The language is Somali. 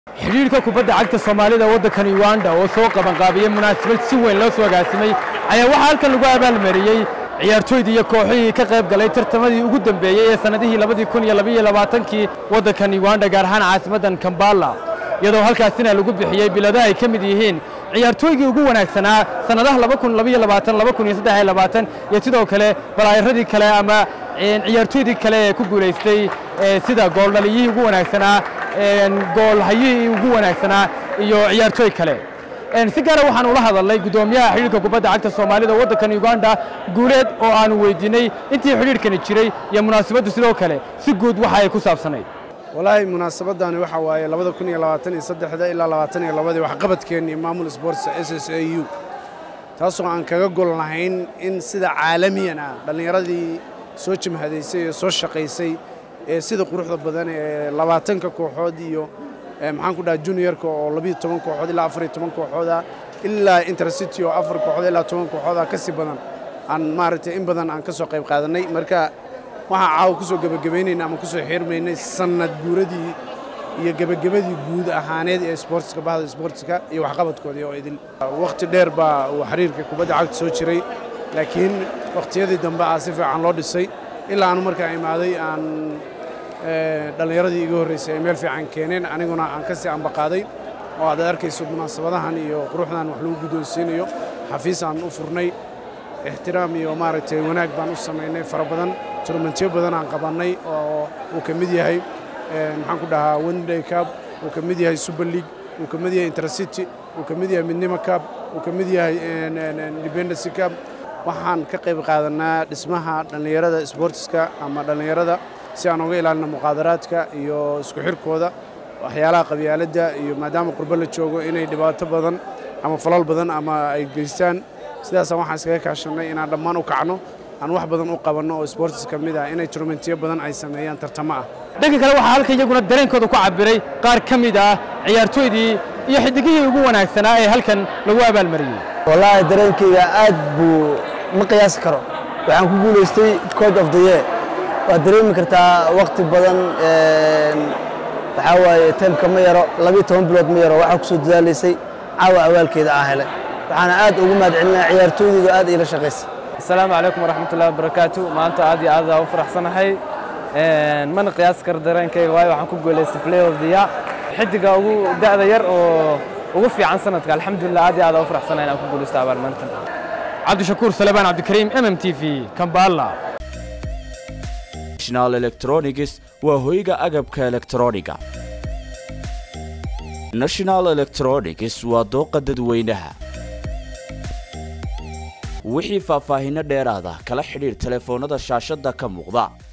xidhiidhka kubadda cagta soomaalida waddankan uganda oo soo qabanqaabiyey munaasabad si weyn loo soo agaasimay ayaa waxaa halkan lagu abaalmariyey ciyaartooydii iyo kooxihii ka qayb galay tartamadii ugu dambeeyey ee sannadihii labadii kun iyo labaiyo labaatankii waddankan uganda gaar ahaan caasimaddan kambala iyadoo halkaasina lagu bixiyey biladaha ay ka mid yihiin ciyaartooygii ugu wanaagsanaa sannadaha laba kun labaiyo labaatan laba kun iyo saddex iyo labaatan iyo sidoo kale balaayaradii kale ama ciyaartooydii kale ee ku guulaystay sida gooldhaliyihii ugu wanaagsanaa goolhayihii ugu wanaagsanaa iyo ciyaartooy kale si gaara waxaan ula hadalnay guddoomiyaha xidhiidhka kubadda cagta soomaalida waddankan uganda guuleed oo aanu weydiinay intii xidhiidhkani jiray iyo munaasabaddu sidoo kale si guud waxa ay ku saabsanayd walaahi munaasabadani waxa waaye labada kun iyo labaatan iyo saddexda ilaa labaatan iyo labadii waxqabadkeennii maamul sports s s a u taasoo aan kaga gol lahayn in sida caalamiyan ah dhallinyaradii soo jimhadaysay ee soo shaqaysay ee sida quruxda badan ee labaatanka kooxood iyo maxaan ku dhaha juniorka oo labiyo toban kooxood ilaa afar iyo toban kooxooda ilaa intercity oo afar kooxood ilaa toban kooxooda ka sii badan aan maaragtay in badan aan ka soo qayb qaadannay marka waxaan caawa ku soo gebagabaynayna ama ku soo xirmaynay sannad guuradii iyo gebagabadii guud ahaaneed ee sportska bahda sportska iyo waxqabadkoodii oo idin wakhti dheer baa uu xiriirka kubadda cagta soo jiray laakiin wakhtiyadii dambe ah si fiican loo dhisay ilaa aanu markaa imaaday aan dhallinyaradii iga horraysay ay meel fiican keeneen aniguna aan ka sii ambaqaaday oo aad arkayso munaasabadahan iyo quruxdan wax lagu guddoonsiinayo xafiis aan u furnay ixtiraam iyo maaragtay wanaag baan u samaynay fara badan turmentiyo badan aan qabannay oo uu ka mid yahay maxaan ku dhahaa wenday cab uu ka mid yahay super league uu ka mid yahay intercity uu ka mid yahay midnimo cab uu ka mid yahay independency cab waxaan ka qayb qaadannaa dhismaha dhallinyarada sportska ama dhallinyarada si aan uga ilaalino muqaadaraadka iyo isku xirkooda waxyaalaha qabyaaladda iyo maadaama qurbo la joogo inay dhibaato badan ama falal badan ama ay geystaan sidaasaan waxaan iskaga kaashannay inaan dhammaan u kacno aan wax badan u qabanno oo sports ka mid ah inay turmentiyo badan ay sameeyaan tartamo ah dhanka kale waxaa halka iyaguna dareenkooda ku cabbiray qaar ka mid ah ciyaartooydii iyo xidigihii ugu wanaagsanaa ee halkan lagu abaalmariyey wallaahi dareenkayga aad buu ma qiyaasi karo waxaan ku guulaystay coach of the year waad dareemi kartaa wakhti badan waxaa waaye taymka ma yaro labiyo toban bilood ma yaro waxaa ku soo dadaalaysay caawa awaalkeeda aan helay waxaana aad ugu mahad celinaya ciyaartooydaydu aad iila shaqaysay asalaamu calaykum waraxmatullahi wabarakaatu maanta aad iyo aad aa u faraxsanahay mana qiyaasi karo dareenkayga waayo waxaan ku guulaystay play of the year xidiga ugu da'da yar oo ugu fiican sanadka alxamdulillah aad iyo aad aa u faraxsanahay inaan ku guulaysto abaalmarintan cabdishakuur salebaan cabdikariim m m t v kambala national electronics waa hoyga agabka elektrooniga national electronics waa dooqa dadweynaha wixii faahfaahinno dheeraada kala xidhiir telefoonnada shaashadda ka muuqda